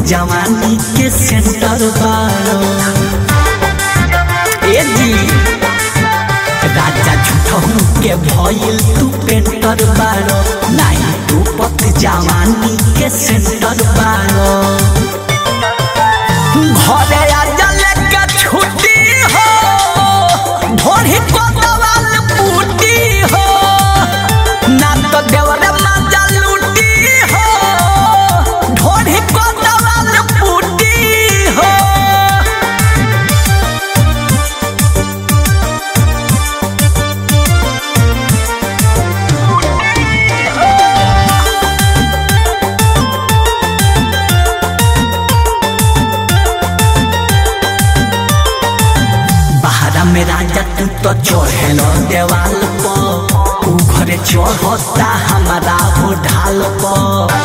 जवानी के सेंटर बारो ए जी राजा झूठहू के भइल तू पेंटर बारो नाही तू पत जवानी के सेंटर बारो घरे आजा लेके छुट्टी हो ढोढ़ी को दवाल बूटी हो ना तो देवरे मजा लूटी हो ढोढ़ी को दवाल बूटी हो बहरा में राजा तू तो चढ़ेल देवाल पर ऊ घरे चढ़ता हमारा हो ढाल पर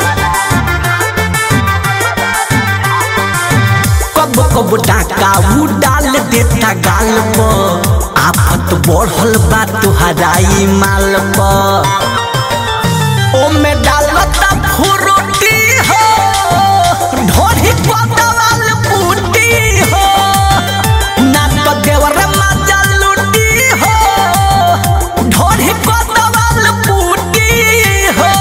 कब कब डाका ऊ डाल देता गाल पर आफत बढ़ल बा तुहरा ई माल पर ओमे डालता फुरुटी हो ढोढ़ी पतवाल बूटी हो ना तो देवर मजा लूटी हो ढोढ़ी पतवाल बूटी हो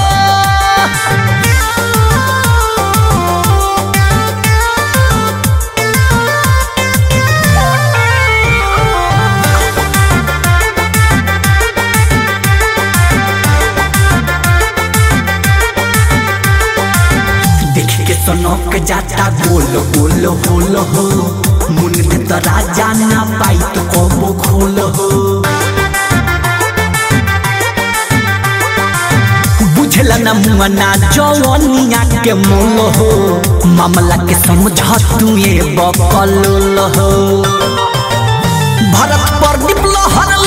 देख के सनक जाता गोल गोल होल हो मुन में तो राजा ना पाई तो कबो खोल हो बुझला ना मुआना जवनिया के मोल हो मामला के समझ तू ये बकल हो भरत पर लहर